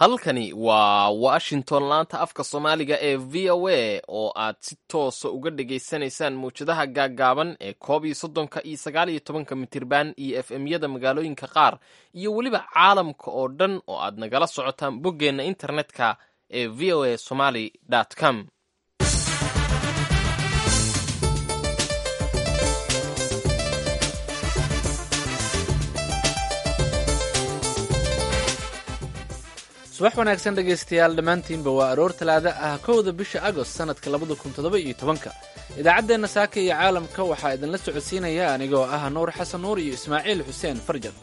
halkani waa washington laanta afka soomaaliga ee v o a oo aad si toosa uga dhagaysanaysaan mawjadaha gaaggaaban ee koob iyo soddonka iyo sagaal iyo tobanka mitirban iyo f m-yada magaalooyinka qaar iyo weliba caalamka oo dhan oo aad nagala socotaan boggeenna internetka ee v o a somaly com subax wanaagsan dhegaystayaal dhammaantiinba waa aroor talaada ah kowda bisha agost sannadka labada kun toddoba iyo tobanka idaacaddeenna saaka iyo caalamka waxaa idinla socodsiinaya anigoo ah nuur xasan nuur iyo ismaaciil xuseen farjan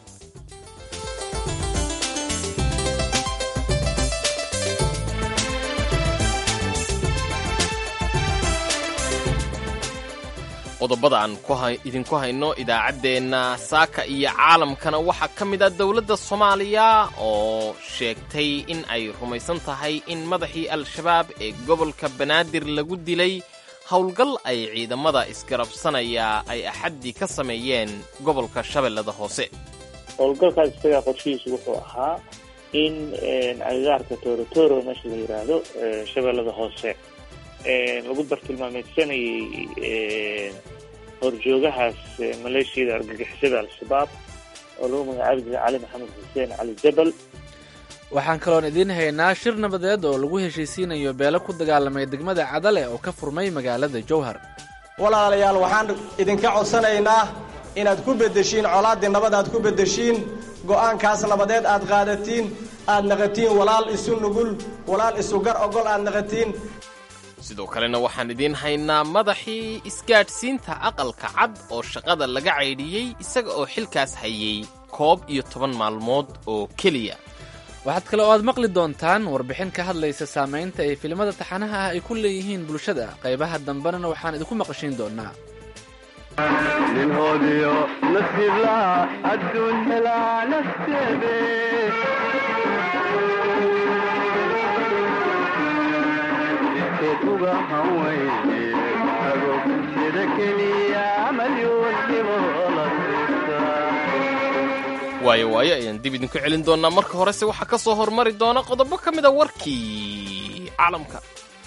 qodobada aan idinku hayno idaacaddeenna saaka iyo caalamkana waxaa ka mid ah dowladda soomaaliya oo sheegtay in ay rumaysan tahay in madaxii al-shabaab ee gobolka banaadir lagu dilay howlgal ay ciidamada isgarabsanaya ay axaddii ka sameeyeen gobolka shabeellada hoose howlgalkaas isagaa qorshihiisu wuxuu ahaa in agagaarka torotoro meesha la yidhaahdo shabeellada hoose lagu bartilmaameysanayay horjoogahaas maleeshiyada argagixisada al-shabaab oo lagu magacaabi jiray cali maxamed xuseen cali jabal waxaan kaloon idiin haynaa shir nabadeed oo lagu heshiisiinayo beelo ku dagaalamay degmada cadale oo ka furmay magaalada jowhar walaalayaal waxaan idinka codsanaynaa inaad ku beddeshiin colaaddii nabad aad ku beddeshiin go'aankaas nabadeed aad qaadatiin aad naqatiin walaal isu nugul walaal isu gar ogol aad naqatiin sidoo kalena waxaan idiin haynaa madaxii isgaadhsiinta aqalka cad oo shaqada laga caydhiyey isaga oo xilkaas hayay koob iyo toban maalmood oo keliya waxaad kale oo aad maqli doontaan warbixin ka hadlaysa saamaynta ay filimada taxanaha ah ay ku leeyihiin bulshada qaybaha dambena waxaan idinku maqashiin doonaa ninhoodiyo nasiiblaha adduun helaa nafteede uga hawayne agobsida keliya malyuun dhiboola waayo waayo ayaan dib idinku celin doonaa marka horese waxaa ka soo hormari doona qodobo ka mida warkii caalamka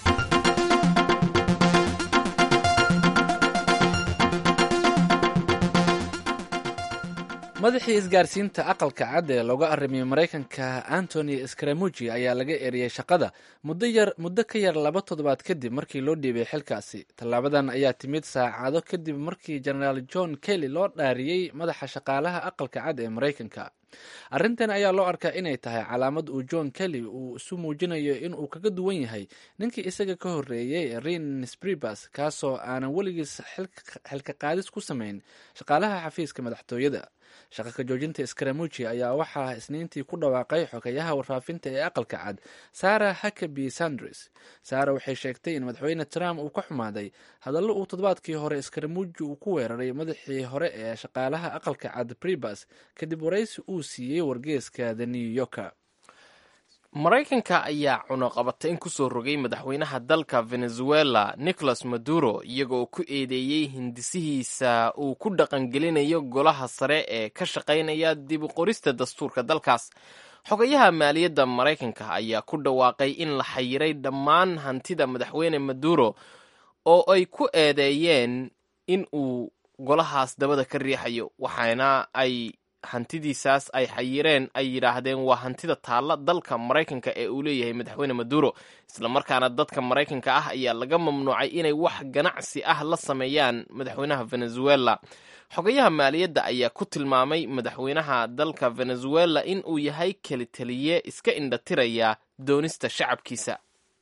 madaxii isgaarsiinta aqalka cad ee looga arrimiyey maraykanka antony scramuji ayaa laga eriyey shaqada muddo yar muddo ka yar laba toddobaad kadib markii loo dhiibay xilkaasi tallaabadan ayaa timid saacado kadib markii jenaraal john kelly loo dhaariyey madaxa shaqaalaha aqalka cad ee maraykanka arrintan ayaa loo arkaa inay tahay calaamad uu john kelly uu isu muujinayo in uu kaga duwan yahay ninkii isaga ka horreeyey rin spribas kaasoo aanan weligiis xilka qaadis ku samayn shaqaalaha xafiiska madaxtooyada shaqa ka joojinta scramuji ayaa waxaa isniintii ku dhawaaqay xogeyaha warfaafinta ee aqalka cad sara hakaby sanders sara waxay sheegtay in madaxweyne trump uu ka xumaaday hadallo uu toddobaadkii hore scramuji uu ku weeraray madaxii hore ee shaqaalaha aqalka cad bribas kadib waraysi uu siiyey wargeeska the new yorker maraykanka ayaa cunuqabatayn ku soo rogay madaxweynaha dalka venezuela nicolas maduro iyagoo ku eedeeyey hindisihiisa uu ku dhaqangelinayo golaha sare ee ka shaqaynaya dib u qorista dastuurka dalkaas xogayaha maaliyadda maraykanka ayaa ku dhawaaqay in la xayiray dhammaan hantida madaxweyne maduro oo ay ku eedeeyeen in uu golahaas dabada ka riixayo waxaana ay hantidiisaas ay xayireen ay yidhaahdeen waa hantida taalla dalka maraykanka ee uu leeyahay madaxweyne maduro islamarkaana dadka maraykanka ah ayaa laga mamnuucay inay wax ganacsi ah la sameeyaan madaxweynaha venezuela xogayaha maaliyadda ayaa ku tilmaamay madaxweynaha dalka venezuela in uu yahay kelitaliye iska indhatiraya doonista shacabkiisa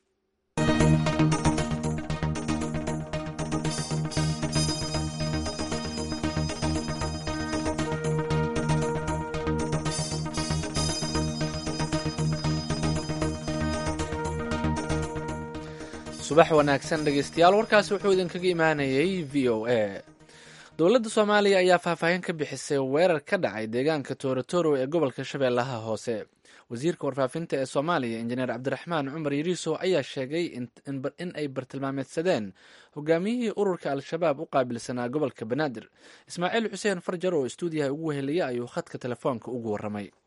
subax wanaagsan dhegeystayaal warkaasi wuxuu idinkaga imaanayay v o a dowladda soomaaliya ayaa faahfaahin ka bixisay weerar ka dhacay deegaanka toorotoro ee gobolka shabeellaha hoose wasiirka warfaafinta ee soomaaliya injineer cabdiraxmaan cumar yariiso ayaa sheegay in ay bartilmaameedsadeen hogaamiyihii ururka al-shabaab u qaabilsanaa gobolka banaadir ismaaciil xuseen farjar oo istuudiyaha ugu weheliya ayuu khadka telefoonka ugu warramay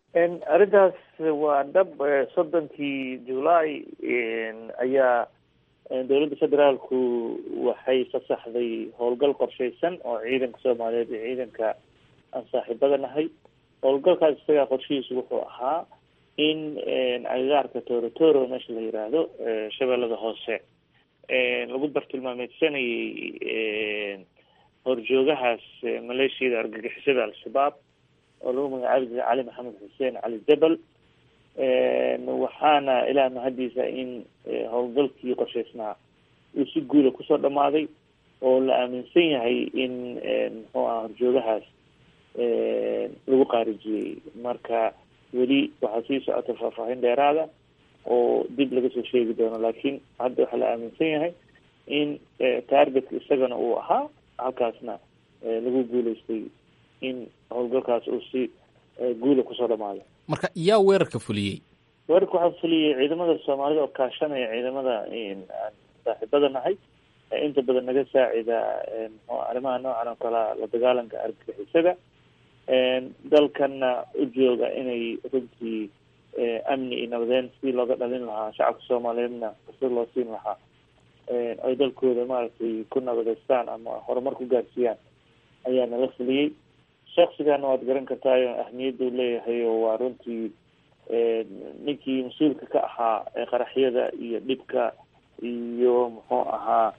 arrintaas waa dhab soddonkii julaay ayaa dowladda federaalku waxay fasaxday howlgal qorshaysan oo ciidanka soomaaliyeed iyo ciidanka aan saaxiibada nahay howlgalkaas isagaa qorshihiisu wuxuu ahaa in agagaarka torotoro meesha la yiraahdo shabeellada hoose lagu bartilmaameysanayay horjoogahaas maleeshiyada argagixisada al-shabaab oo lagu magacaabi jiray cali maxamed xuseen cali jabal waxaana ilaah mahadiisa in howlgalkii qorshaysnaa uu si guula kusoo dhamaaday oo la aaminsan yahay in muxuu aha horjoogahaas lagu qaarijiyey marka weli waxaa sii socota faahfaahin dheeraada oo dib laga soo sheegi doono laakiin hadda waxaa la aaminsan yahay in targetka isagana uu ahaa halkaasna lagu guuleystay in howlgalkaas uu si guula kusoo dhamaado marka yaa weerarka fuliyey weerarka waxaa fuliyey ciidamada soomaalida oo kaashanaya ciidamada aan saaxiibada nahay inta badan naga saacida mxu arrimaha noocan oo kalea la dagaalanka argagixisada dalkana u jooga inay runtii amni iyo nabadeyn sidii looga dhalin lahaa shacabka soomaaliyeedna fursad loo siin lahaa ay dalkooda maaragtay ku nabadeystaan ama horumar ku gaarsiiyaan ayaa nala fuliyey shaksigana waad garan kartaayo ahmiyadda u leeyahay oo waa runtii ninkii mas-uulka ka ahaa qaraxyada iyo dhibka iyo muxuu ahaa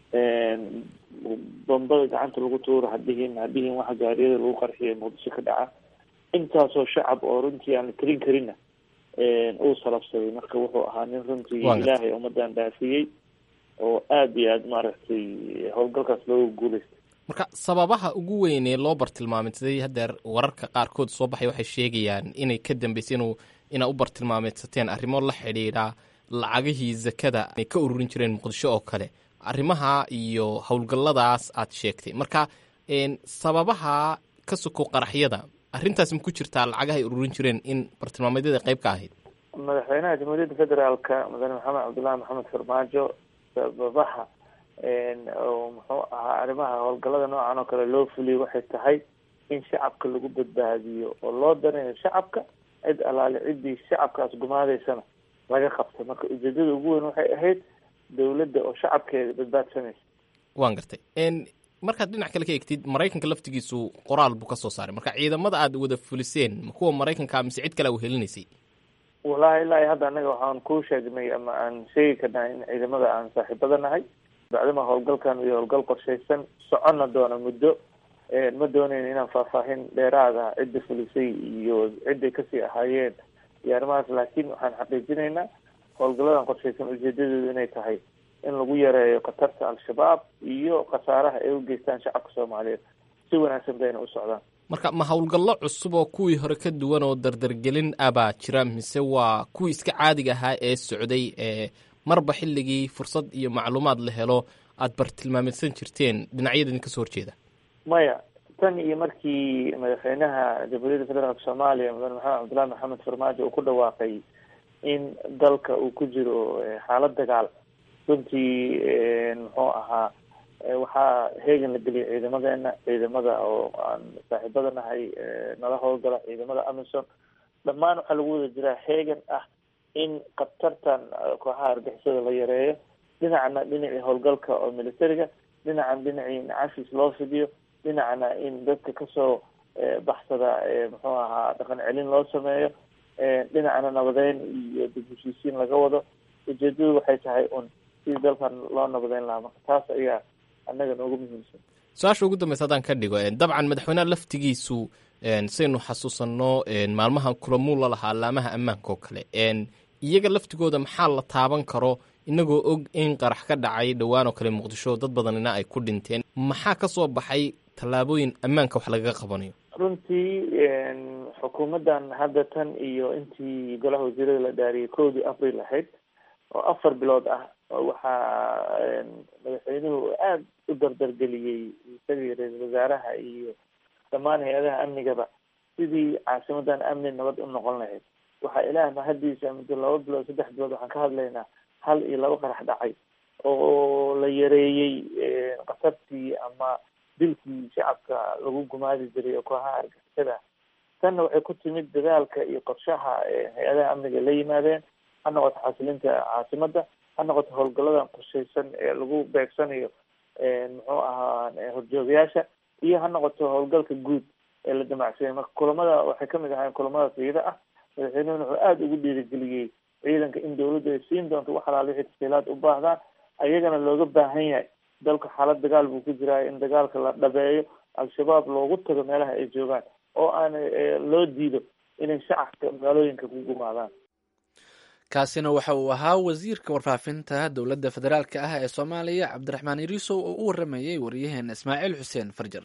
bombada gacanta lagu tuuro hadihin hadihin waxa gaariyada lagu qarxiyo muqdisho ka dhaca intaasoo shacab oo runtii aan la tirin karinna uu salabsaday marka wuxuu ahaa nin runtii ilaahay ummadan dhaafiyey oo aada iyo aada maaragtay howlgalkaas looga guuleystay marka sababaha ugu weyn ee loo bartilmaameysaday haddeer wararka qaarkood soo baxay waxay sheegayaan inay ka dambeysay inuu inaa u bartilmaameysateen arrimo la xidhiidha lacagihii zakada ay ka ururin jireen muqdisho oo kale arrimaha iyo howlgalladaas aad sheegtay marka sababaha ka soko qaraxyada arrintaas ma ku jirtaa lacagaha ay ururin jireen in bartilmaameedyada qayb ka ahayd madaxweynaha jamhuuriyadda federaalka mudane maxamed cabdullahi maxamed farmaajo sababaha oo muxuu ahaa arrimaha howlgallada noocan oo kale loo fuliyay waxay tahay in shacabka lagu badbaadiyo oo loo danayo shacabka cid alaale ciddii shacabkaas gumaadeysana laga qabta marka ujeedada ugu weyn waxay ahayd dowladda oo shacabkeeda badbaadsanaysa waan gartay markaad dhinac kale ka egtid maraykanka laftigiisu qoraal buu ka soo saaray marka ciidamada aad wada fuliseen ma kuwa maraykanka mise cid kale a helinaysay wallahi ilaa iyo hadda annaga waxaan ku sheegnay ama aan sheegi karnaa in ciidamada aan saaxiibada nahay bacdama howlgalkan iyo howlgal qorshaysan soconna doona muddo ma doonayn inaan faahfaahin dheeraada cidda fulisay iyo cidday kasii ahaayeen iyo arrimahaas laakiin waxaan xaqiijinaynaa howlgalladan qorshaysan ujeedadoodu inay tahay in lagu yareeyo khatarta al-shabaab iyo khasaaraha ay u geystaan shacabka soomaaliyeed si wanaagsan bayna u socdaan marka ma howlgallo cusub oo kuwii hore ka duwan oo dardargelin abaa jira mise waa kuwii iska caadiga ahaa ee socday ee marba xilligii fursad iyo macluumaad la helo aada bartilmaameysan jirteen dhinacyadani kasoo horjeeda maya tan iyo markii madaxweynaha jamhuuriyadda federaalka soomaaliya mudane maxamed cabdullahi maxamed farmaajo uu ku dhawaaqay in dalka uu ku jiro xaalad dagaal runtii muxuu ahaa waxaa heegan la geliyay ciidamadeena ciidamada oo aan saaxiibada nahay nala howlgala ciidamada amison dhammaan waxaa lagu wada jiraa heegan ah in khatartan kooxaha argixisada la yareeyo dhinacna dhinacii howlgalka oo militariga dhinacan dhinacii in cafis loo fidiyo dhinacna in dadka kasoo baxsada muxuu ahaa dhaqan celin loo sameeyo dhinacna nabadeyn iyo dib heshiisiin laga wado ujeedadu waxay tahay un sidii dalkan loo nabadeyn lahaa marka taas ayaa annaga noogu muhiimsan su-aasha ugu dambeysa haddaan ka dhigo dabcan madaxweyneha laftigiisu saynu xasuusanno maalmahan kulamuu la lahaa laamaha ammaanka oo kale iyaga laftigooda maxaa la taaban karo inagoo og in qarax ka dhacay dhowaan oo kale muqdisho dad badanina ay ku dhinteen maxaa ka soo baxay tallaabooyin ammaanka wax lagaga qabanayo runtii xukuumaddan hadda tan iyo intii golaha wasiirada la dhaariyay kowdii april ahayd oo afar bilood ah waxaa madaxweynuhu aada u dardargeliyey isagii ra-iisul wasaaraha iyo dhammaan hay-adaha amnigaba sidii caasimadan amni nabad u noqon lahayd waxaa ilaah mahadiisa muddo laba bilood saddex bilood waxaan ka hadlaynaa hal iyo laba qarax dhacay oo la yareeyey khatartii ama dilkii shacabka lagu gumaadi jiray oo kooxaha argixisada tanna waxay ku timid dadaalka iyo qorshaha hay-adaha amniga la yimaadeen ha noqoto xasilinta caasimada ha noqoto howlgaladan qorshaysan ee lagu beegsanayo muxuu ahaa horjoogayaasha iyo ha noqoto howlgalka guud ee la damacsanyay marka kulamada waxay kamid ahaayeen kulamada fiida ah madaxweynuhuna wuxuu aada ugu dhiirigeliyey ciidanka in dawladdu ay siin doonto wax alaal wixii tasiilaad u baahdaan ayagana looga baahan yahay dalka xaalad dagaal buu ku jiraayo in dagaalka la dhabeeyo al-shabaab loogu tago meelaha ay joogaan oo aan loo diido inay shacabka magaalooyinka ku gumaadaan kaasina waxa uu ahaa wasiirka warfaafinta dowladda federaalka ah ee soomaaliya cabdiraxmaan iriisow oo u waramayey waryaheena ismaaciil xuseen farjar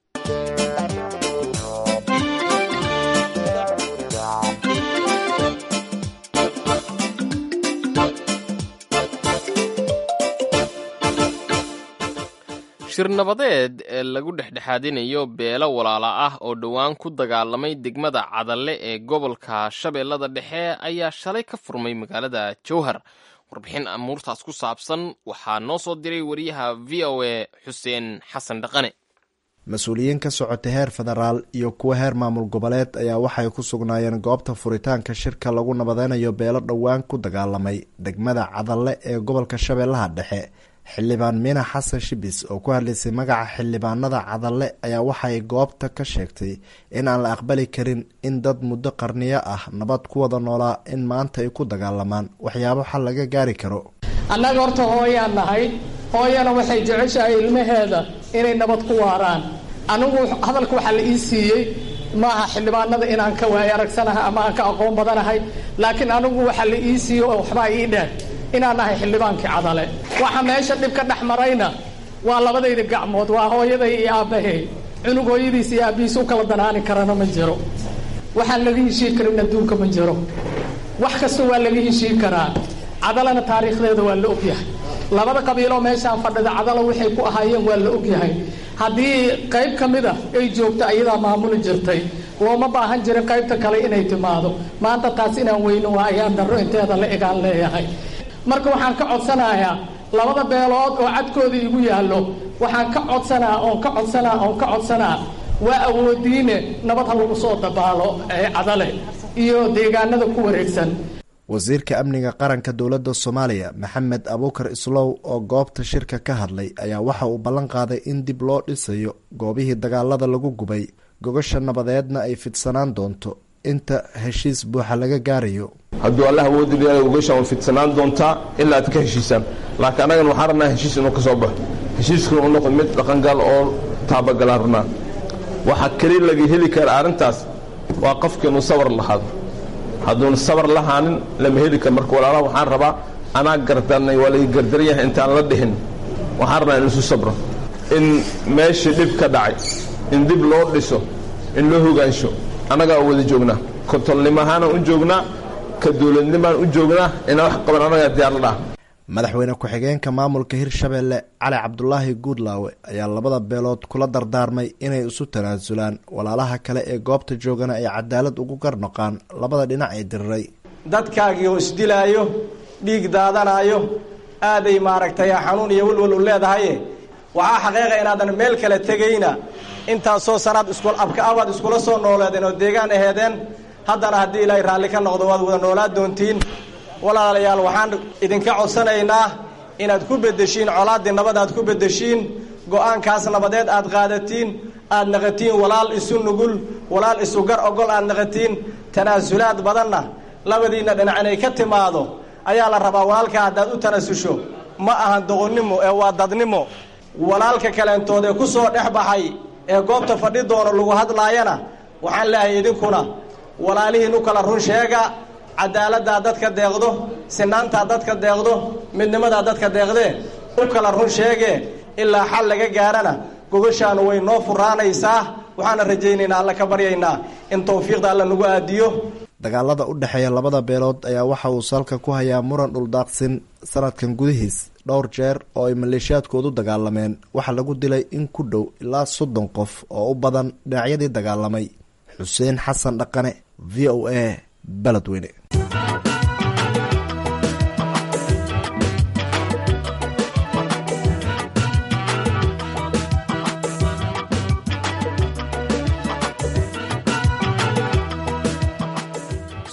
shir nabadeed ee lagu dhexdhexaadinayo beelo walaala ah oo dhowaan ku dagaalamay degmada cadalle ee gobolka shabeellada dhexe ayaa shalay ka furmay magaalada jowhar warbixin amuurtaas ku saabsan waxaa noo soo diray wariyaha v o a xuseen xasan dhaqane mas-uuliyiin ka socota heer federaal iyo kuwa heer maamul goboleed ayaa waxay ku sugnaayeen goobta furitaanka shirka lagu nabadeynayo beelo dhowaan ku dagaalamay degmada cadalle ee gobolka shabeellaha dhexe xildhibaan miina xasan shibis oo ku hadlaysay magaca xildhibaanada cadalle ayaa waxay goobta ka sheegtay in aan la aqbali karin in dad muddo qarniyo ah nabad ku wada noolaa in maanta ay ku dagaalamaan waxyaabo xal laga gaari karo annaga horta hooyaan nahay hooyana waxay jeceshahay ilmaheeda inay nabad ku waaraan anigu hadalka waxaa la ii siiyey maaha xildhibaanada inaan ka waayo aragsanahay ama aan ka aqoon badanahay laakiin anigu waxaa la ii siiyey oo waxbaa ii dheer inaan nahay xildhibaankii cadale waxa meesha dhib ka dhex marayna waa labadayda gacmood waa hooyaday iyo aabbahay cunug hooyadiis iyo aabbihiis u kala danaani karana ma jiro waxaan laga heshiin karin adduunka ma jiro wax kasta waa laga heshiin karaa cadalena taariikhdeeda waa la ogyahay labada qabiiloo meeshaan fadhida cadalo waxay ku ahaayeen waa la ogyahay haddii qayb ka mid a ay joogto ayadaa maamuli jirtay looma baahan jirin qaybta kale inay timaado maanta taas inaan weyno waa ayaan darro inteeda la egaan leeyahay marka waxaan ka codsanayaa labada beelood oo cadkooda igu yaallo waxaan ka codsanaa oon ka codsanaa oon ka codsanaa waa awoodiine nabad ha lagu soo dabaalo ee cadale iyo deegaanada ku wareegsan wasiirka amniga qaranka dowladda soomaaliya maxamed abuukar islow oo goobta shirka ka hadlay ayaa waxa uu ballan qaaday in dib loo dhisayo goobihii dagaalada lagu gubay gogasha nabadeedna ay fidsanaan doonto inta heshiis buuxa laga gaarayo hadduu allah awoodi leeyahay ugashaan way fidsanaan doontaa ilaa aad ka heshiisaan laakiin annagan waxaan rabnaa heshiis inuu ka soo baxo heshiiskuna uu noqdo mid dhaqangal oo taabagalaan rabnaa waxaa keli laga heli kara arrintaas waa qofka inuu sabar lahaado hadduuna sabar lahaanin lama heli karo marka walaalaha waxaan rabaa anaa gardanay waa laga gardaran yahay intaan la dhihin waxaan rabnaa in isu sabro in meeshii dhib ka dhacay in dib loo dhiso in loo hogaansho annagaa wada joognaa kontolnimahaana u joognaa ka dowladnimaan u joognaa inaa wax qaban annagaa diyaar la dhaha madaxweyne ku-xigeenka maamulka hirshabeelle cali cabdulaahi guudlaawe ayaa labada beelood kula dardaarmay inay isu tanaasulaan walaalaha kale ee goobta joogana ay cadaalad ugu garnoqaan labada dhinac ee diriray dadkaagii oo isdilaayo dhiig daadanaayo aaday maaragtay xanuun iyo welwal u leedahaye waxaa xaqiiqa inaadan meel kale tegayna intaasoo sanaad isku abka abaad iskula soo nooleedeen oo deegaan aheedeen haddana haddii ilaahay raalli ka noqdo waad wada noolaa doontiin walaalayaal waxaan idinka codsanaynaa inaad ku beddeshiin colaaddii nabad aad ku beddeshiin go-aankaas nabadeed aad qaadatiin aad naqatiin walaal isu nugul walaal isu gar ogol aad naqatiin tanaasulaad badanna labadiinna dhinac inay ka timaado ayaa la rabaa walaalkaa haddaad u tanaasusho ma ahan doqonnimo ee waa dadnimo walaalka kaleentood ee ku soo dhex baxay ee goobta fadhi doono lagu hadlaayana waxaan leehay idinkuna walaalihiin u kala run sheega cadaaladdaa dadka deeqdo sinaantaa dadka deeqdo midnimadaa dadka deeqdee u kala run sheegee ilaa xal laga gaarana gogashaanu way noo furaanaysaa waxaana rajaynaynaa alla ka baryaynaa in tawfiiqda alla nagu aadiyo dagaalada u dhexeeya labada beelood ayaa waxa uu salka ku hayaa muran dhuldaaqsin sanadkan gudihiis dhowr jeer oo ay maleeshiyaadkoodu dagaalameen waxaa lagu dilay in ku dhow ilaa soddon qof oo u badan dhinacyadii dagaalamay xuseen xasan dhaqane v o a beledweyne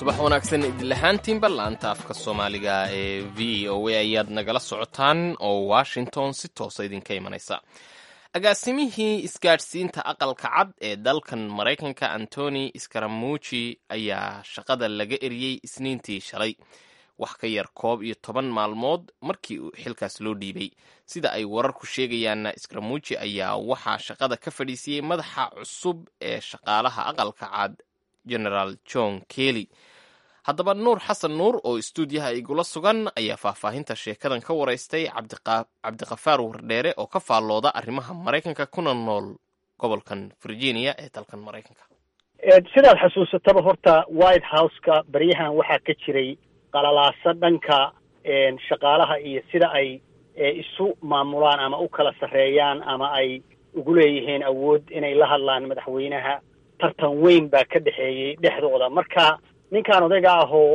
subax wanaagsan idinlahaantiinba laanta afka soomaaliga ee v o a ayaad nagala socotaan oo washington si toosa idinka imanaysa agaasimihii isgaadhsiinta aqalka cad ee dalkan maraykanka antony skaramuji ayaa shaqada laga eriyey isniintii shalay wax ka yar koob iyo toban maalmood markii uu xilkaas loo dhiibay sida ay wararku sheegayaanna skaramuji ayaa waxaa shaqada ka fadhiisiyey madaxa cusub ee shaqaalaha aqalka cad generaal john kelly haddaba nuur xasan nuur oo istuudiyaha igula sugan ayaa faahfaahinta sheekadan ka waraystay cabdiqafaar wardheere oo ka faallooda arrimaha maraykanka kuna nool gobolkan virginia ee dalkan maraykanka sidaad xasuusataba horta white houseka baryahan waxaa ka jiray qalalaaso dhanka shaqaalaha iyo sida ay isu maamulaan ama u kala sarreeyaan ama ay ugu leeyihiin awood inay la hadlaan madaxweynaha tartan weyn baa ka dhexeeyey dhexdooda marka ninkan odayga ahoo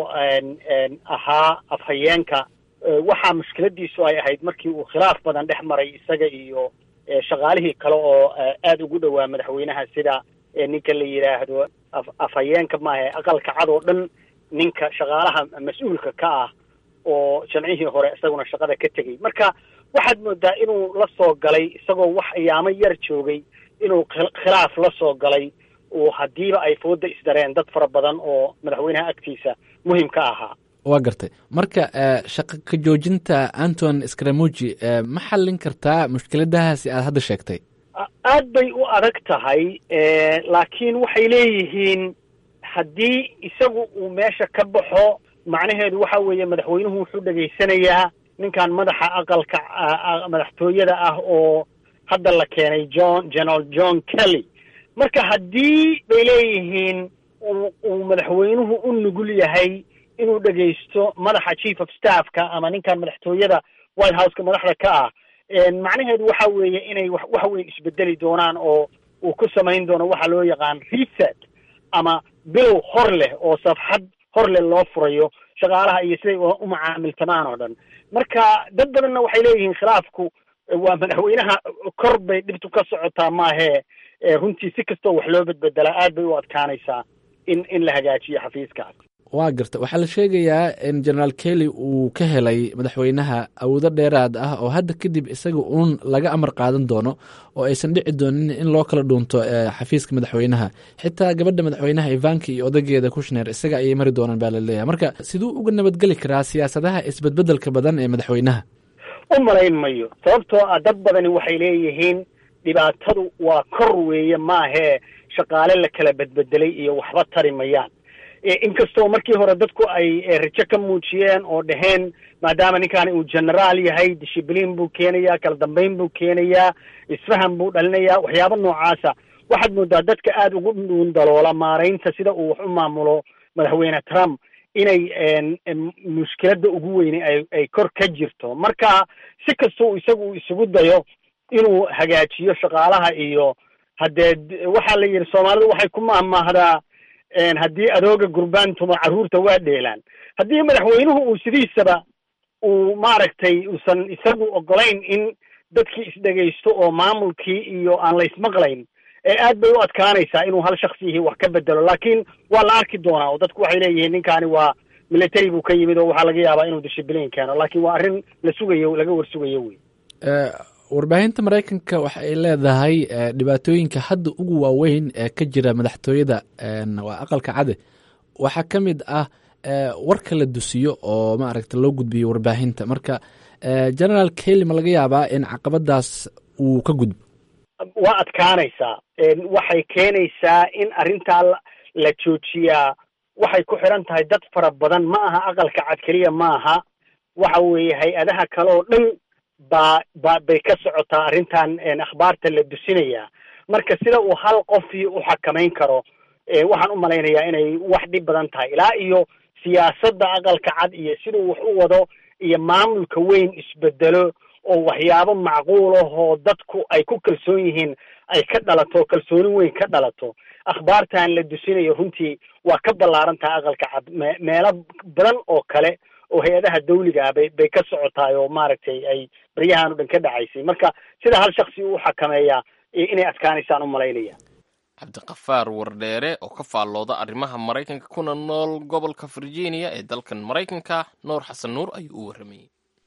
ahaa afhayeenka waxaa mushkiladiisu ay ahayd markii uu khilaaf badan dhex maray isaga iyo shaqaalihii kale oo aada ugu dhowaa madaxweynaha sida ninka la yidhaahdo afhayeenka maaha aqalka cad oo dhan ninka shaqaalaha mas-uulka ka ah oo jamcihii hore isaguna shaqada ka tegey marka waxaad moodaa inuu la soo galay isagoo wax ayaamo yar joogay inuu khilaaf la soo galay oo haddiiba ay fooda isdareen dad fara badan oo madaxweynaha agtiisa muhim ka ahaa waa gartay marka shaqa ka joojinta anton scramuji ma xallin kartaa mushkiladahaasi aad hadda sheegtay aad bay u adag tahay laakiin waxay leeyihiin haddii isagu uu meesha ka baxo macnaheedu waxa weeye madaxweynuhu wuxuu dhegaysanayaa ninkan madaxa aqalka madaxtooyada ah oo hadda la keenay john general john kelly marka haddii bay leeyihiin uu madaxweynuhu u nugul yahay inuu dhegaysto madaxa chief of staffka ama ninkan madaxtooyada white houseka madaxda ka ah macnaheedu waxa weeye inay wax weyn isbedeli doonaan oo uu ku samayn doono waxa loo yaqaan reset ama bilow hor leh oo safxad hor leh loo furayo shaqaalaha iyo siday u macaamiltamaan oo dhan marka dad badanna waxay leeyihiin khilaafku waa madaxweynaha kor bay dhibtu ka socotaa maahee runtii si kastoo wax loo bedbedelaa aad bay u adkaanaysaa in in la hagaajiyo xafiiskaas waa garta waxaa la sheegayaa in generaal kelly uu ka helay madaxweynaha awoodo dheeraad ah oo hadda kadib isaga uun laga amar qaadan doono oo aysan dhici doonin in loo kala dhuunto xafiiska madaxweynaha xitaa gabadha madaxweynaha ivanka iyo odageeda kushner isaga ayay mari doonaan baa laleeyahay marka siduu uga nabadgeli karaa siyaasadaha isbedbedelka badan ee madaxweynaha u malayn mayo sababtoo ah dad badani waxay leeyihiin dhibaatadu waa kor weeye maahee shaqaale la kala bedbedelay iyo waxba tari mayaan inkastoo markii hore dadku ay rajo ka muujiyeen oo dhaheen maadaama ninkaani uu generaal yahay dishibliin buu keenayaa kala dambeyn buu keenayaa isfaham buu dhalinayaa waxyaabo noocaasa waxaad moodaa dadka aada ugu dhuun daloola maaraynta sida uu wax u maamulo madaxweyne trump inay mushkiladda ugu weyne ay ay kor ka jirto marka si kastoo isagu uu isugu dayo inuu hagaajiyo shaqaalaha iyo haddee waxaa la yidhi soomaalidu waxay ku mahmaahdaa haddii adooga gurbaantuma carruurta waa dheelaan haddii madaxweynuhu uu sidiisaba uu maaragtay uusan isagu ogolayn in dadkii isdhegaysto oo maamulkii iyo aan la ismaqlayn aad bay u adkaanaysaa inuu hal shaksiyihii wax ka bedelo laakiin waa la arki doonaa oo dadku waxay leeyihiin ninkaani waa military buu ka yimid oo waxaa laga yaabaa inuu dishibliin keeno laakiin waa arrin la sugayo laga warsugayo wey warbaahinta maraykanka waxa ay leedahay dhibaatooyinka hadda ugu waaweyn ee ka jira madaxtooyada waa aqalka cade waxaa ka mid ah warka la dusiyo oo maaragta loo gudbiyo warbaahinta marka generaal kelly ma laga yaabaa in caqabadaas uu ka gudbo waa adkaanaysaa waxay keenaysaa in arrintaa la joojiyaa waxay ku xiran tahay dad fara badan ma aha aqalka cad keliya ma aha waxa weeye hay-adaha kale oo dhan baa ba bay ka socotaa arrintan akhbaarta la dusinayaa marka sida uu hal qofii u xakamayn karo waxaan u malaynayaa inay wax dhib badan tahay ilaa iyo siyaasadda aqalka cad iyo siduu wax u wado iyo maamulka weyn isbedelo oo waxyaabo macquul ah oo dadku ay ku kalsoon yihiin ay ka dhalato kalsooni weyn ka dhalato akhbaartan la dusinayo runtii waa ka ballaaran tahay aqalka cad me meelo badan oo kale oo hay-adaha dawliga ah bay bay ka socotaay oo maaragtay ay baryahan o dhan ka dhacaysay marka sida hal shaksi u xakameeyaa inay adkaanaysaan u malaynaya cabdiqafaar wardheere oo ka faallooda arrimaha maraykanka kuna nool gobolka virginia ee dalkan maraykanka nuur xasan nuur ayuu u warramayey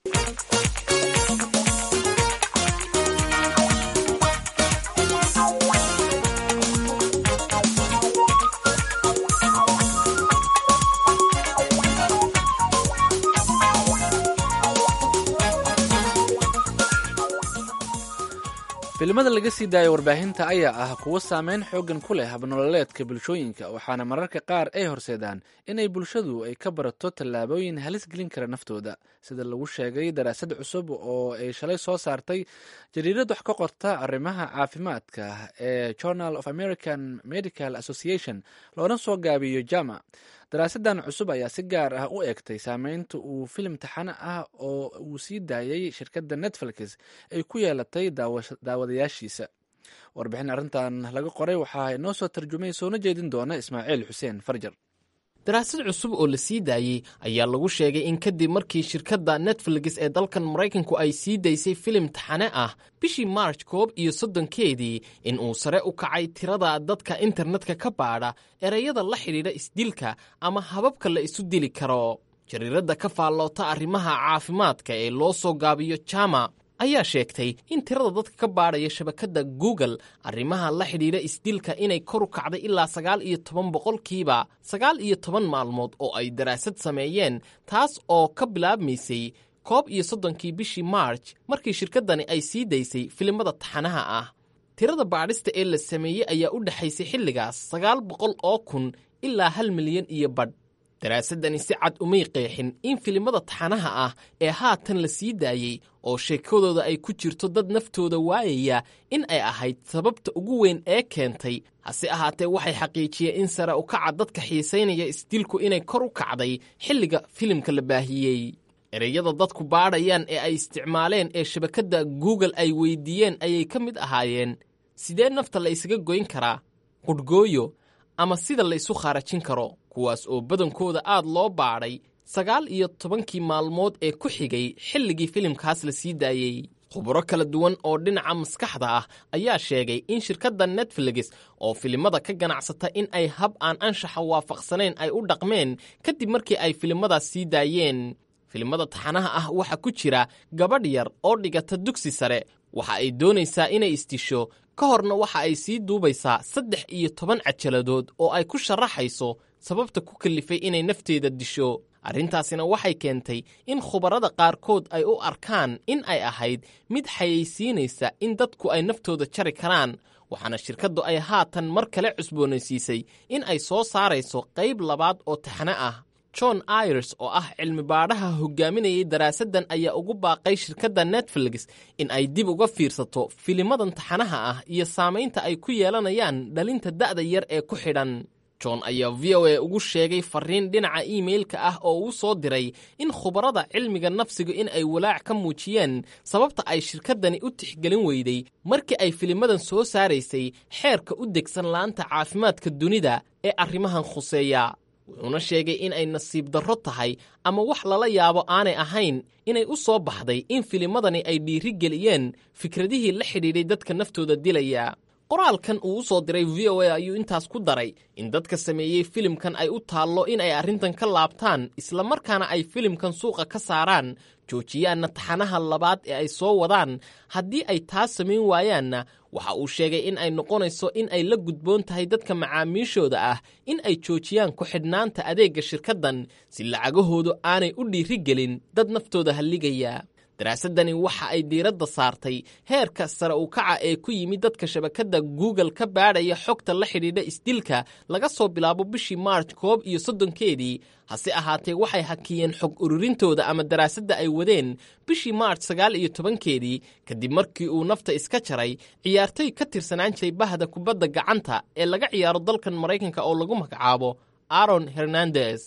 filimada laga sii daaya warbaahinta ayaa ah kuwo saameyn xoogan ku leh habnololeedka bulshooyinka waxaana mararka qaar ay horseedaan inay bulshadu ay ka barato tallaabooyin halis gelin kara naftooda sida lagu sheegay daraasad cusub oo ay shalay soo saartay jariirad wax ka qorta arrimaha caafimaadka ee journal of american medical association loona soo gaabiyo jama daraasadan cusub ayaa si gaar ah u eegtay saameynta uu filim taxane ah oo uu sii daayay shirkadda netflix ay ku yeelatay daawadayaashiisa warbixin arrintan laga qoray waxaa inoo soo tarjumay soona jeedin doona ismaaciil xuseen farjar daraasad cusub oo la sii daayey ayaa lagu sheegay in kadib markii shirkadda netflix ee dalkan maraykanku ay sii daysay filim taxane ah bishii march koob iyo soddonkeedii in uu sare u kacay tirada dadka internetka ka baadha ereyada la xidhiidha isdilka ama hababka la isu dili karo jariiradda ka faalloota arrimaha caafimaadka ee loo soo gaabiyo jama ayaa sheegtay in tirada dadka ka baadhaya shabakadda google arrimaha la xidhiidha isdilka inay kor u kacday ilaa sagaal iyo toban boqolkiiba sagaal iyo toban maalmood oo ay daraasad sameeyeen taas oo ka bilaabmaysay koob iyo soddonkii bishii march markii shirkaddani ay sii daysay filimada taxanaha ah tirada baadhista ee la sameeyey ayaa u dhexaysay xilligaas sagaal boqol oo kun ilaa hal milyan iyo badh daraasaddani si cad umay qeexin in filimada taxanaha ah ee haatan la sii daayey oo sheekadooda ay ku jirto dad naftooda waayaya in ay ahayd sababta ugu weyn ee keentay hase ahaatee waxay xaqiijiyeen in sare u kaca dadka xiisaynaya isdilku inay kor u kacday xilliga filimka la baahiyey ereyada dadku baadhayaan ee ay isticmaaleen ee shabakadda google ay weydiiyeen ayay ka mid ahaayeen sidee nafta la isaga goyn karaa qudhgooyo ama sida la isu khaarajin karo kuwaas oo badankooda aad loo baadhay sagaal iyo tobankii maalmood ee ku xigay xilligii filimkaas la sii daayey khuburo kala duwan oo dhinaca maskaxda ah ayaa sheegay in shirkadda netflix oo filimada ka ganacsata in ay hab aan anshaxa waafaqsanayn ay u dhaqmeen kadib markii ay filimadaas sii daayeen filimada taxanaha ah waxaa ku jira gabadh yar oo dhigata dugsi sare waxa ay doonaysaa inay isdisho ka horna waxa ay sii duubaysaa saddex iyo toban cajaladood oo ay ku sharaxayso sababta ku kallifay inay nafteeda disho arrintaasina waxay keentay in khubarada qaarkood ay u arkaan in ay ahayd mid xayeysiinaysa in dadku ay naftooda jari karaan waxaana shirkaddu ay haatan mar kale cusboonaysiisay in ay soo saarayso qayb labaad oo taxane ah john ayres oo ah cilmi baadhaha hogaaminayay daraasaddan ayaa ugu baaqay shirkadda netflix in ay dib uga fiirsato filimadan taxanaha ah iyo saamaynta ay ku yeelanayaan dhalinta da'da yar ee ku xidhan john ayaa v o a ugu sheegay fariin dhinaca iimeilka ah oo uu soo diray in khubarada cilmiga nafsiga in ay walaac ka muujiyeen sababta ay shirkaddani u tixgelin weyday markii ay filimadan soo saaraysay xeerka u degsan laanta caafimaadka dunida ee arrimahan khuseeya wuxuuna sheegay in ay nasiib darro tahay ama wax lala yaabo aanay ahayn inay u soo baxday in filimadani ay dhiiri geliyeen fikradihii la xidhiidhay dadka naftooda dilaya qoraalkan uu u soo diray v o a ayuu intaas ku daray in dadka sameeyey filimkan ay u taallo in ay arrintan ka laabtaan islamarkaana ay filimkan suuqa ka saaraan joojiyaanna taxanaha labaad ee ay soo wadaan haddii ay taas samayn waayaanna waxa uu sheegay in ay noqonayso in ay la gudboon tahay dadka macaamiishooda ah in ay joojiyaan ku-xidhnaanta adeegga shirkaddan si lacagahoodu aanay u dhiiri gelin dad naftooda halligaya daraasaddani waxa ay diiradda saartay heerka sare u kaca ee ku yimid dadka shabakadda google ka baadhaya xogta la xidhiidha isdilka laga soo bilaabo bishii march koob iyo soddonkeedii hase ahaatee waxay hakiyeen xog ururintooda ama daraasadda ay wadeen bishii march sagaal iyo tobankeedii kadib markii uu nafta iska jaray ciyaartoy ka tirsanaan jiray bahda kubadda gacanta ee laga ciyaaro dalkan maraykanka oo lagu magacaabo aaron hernandez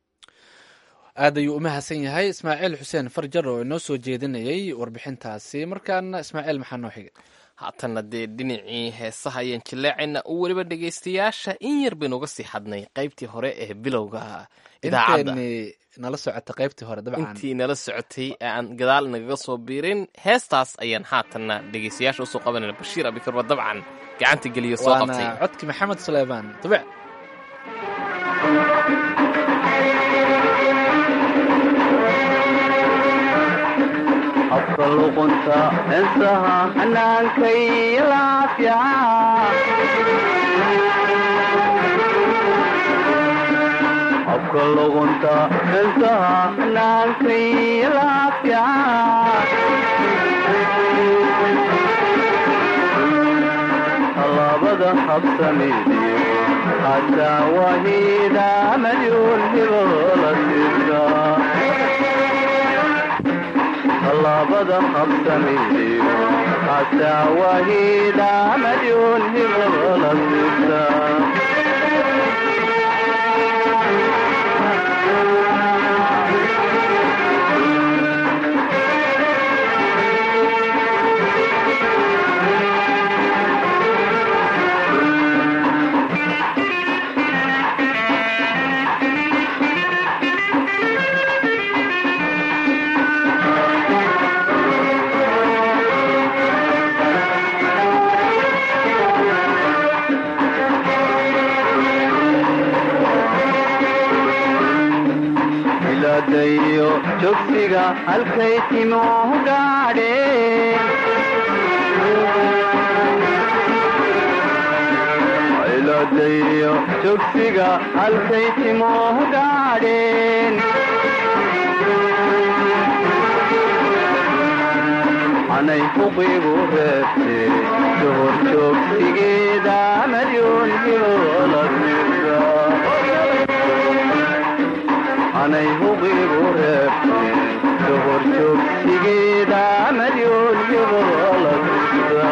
aad ayuu u mahadsan yahay ismaaciil xuseen farjar oo inoo soo jeedinayay warbixintaasi markaana ismaaciil maxaa noo xigay haatanna dee dhinacii heesaha ayaan jilleecayna u weliba dhegaystayaasha in yar baynu uga sii xadnay qaybtii hore ee bilowga idaacadda inteeni nala socota qaybtii hore dabcan intii nala socotay ee aan gadaal nagaga soo biirin heestaas ayaan haatanna dhegaystayaasha usoo qabanayna bashiir abikar waa dabcan gacanta geliyo soo qabtay waana codki maxamed suleymaan dubic habka luqunta heesaha xanaanka iyo laafica habka luqunta heesaha xanaanka iyo laafica tallaabada habsamidiyo hataa wahida madyuun hibola sida tallaabada habsamidiyo hataa wahida madyuun hibola sida iladayo jogsiga halkay timuhu gaadheen iladayo jogsiga halkay timuhu gaadheen anay huqigu reebtee dohor joogsigeeda madyuun hibola sida anay huqigu reebtee dohor joogsigeeda madyuun hibola sida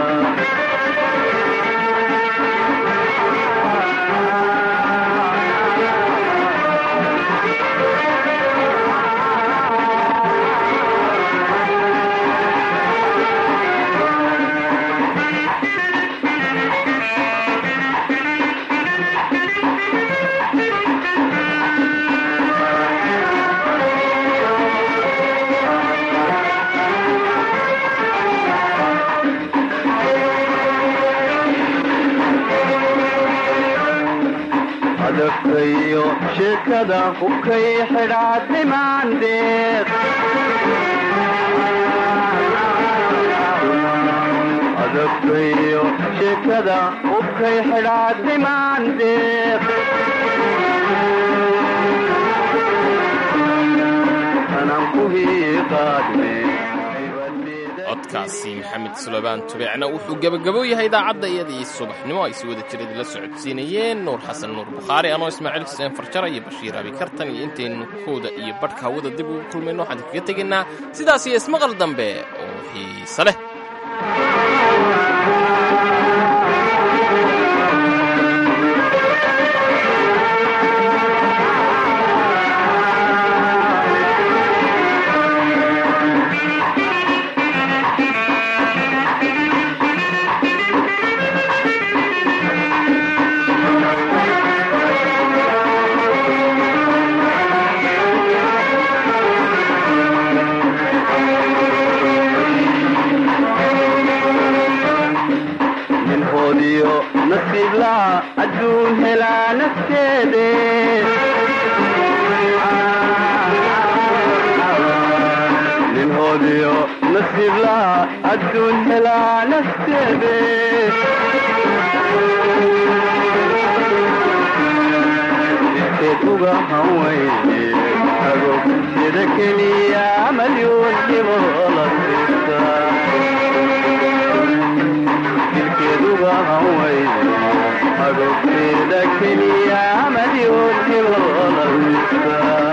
adagtayo sheekada hubkay xidhaad dhimaandeed adagtayo sheekada hubkay xidhaad dhimaandeed anaan ku hiiqaadne codkaasi maxamed suleymaan tubeecna wuxuu gebagabo yahay idaacadda iyadii subaxnimo ay si wada jireed la socodsiinayeen nuur xasan nuur bukhaari anoo ismaaciil xuseen farjara iyo bashiir abi kartan iyo intaynu kooda iyo badhka hawada dib ugu kulmayno waxaan kaga tegaynaa sidaas iyo ismaqal dambe oo xiise leh ninhoodiyo nasiiblaa adduun helaa nafteede ninhoodiyo nasiiblaa adduun helaa nafteede iskeed uga hawayne agoogteeda keliya malyuun hibola sista dilkeeduga hawayne agogteeda keliya madyuun hibola sista